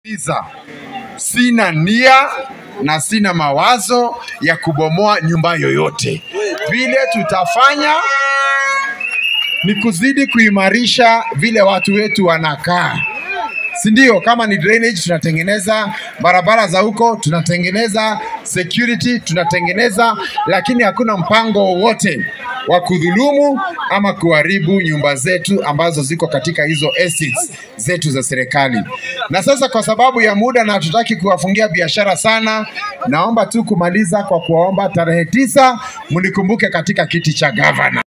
Iza. Sina nia na sina mawazo ya kubomoa nyumba yoyote. Vile tutafanya ni kuzidi kuimarisha vile watu wetu wanakaa, si ndio? Kama ni drainage tunatengeneza, barabara za huko tunatengeneza, security tunatengeneza, lakini hakuna mpango wowote wa kudhulumu ama kuharibu nyumba zetu ambazo ziko katika hizo estates zetu za serikali. Na sasa kwa sababu ya muda na hatutaki kuwafungia biashara sana, naomba tu kumaliza kwa kuwaomba tarehe tisa mnikumbuke katika kiti cha gavana.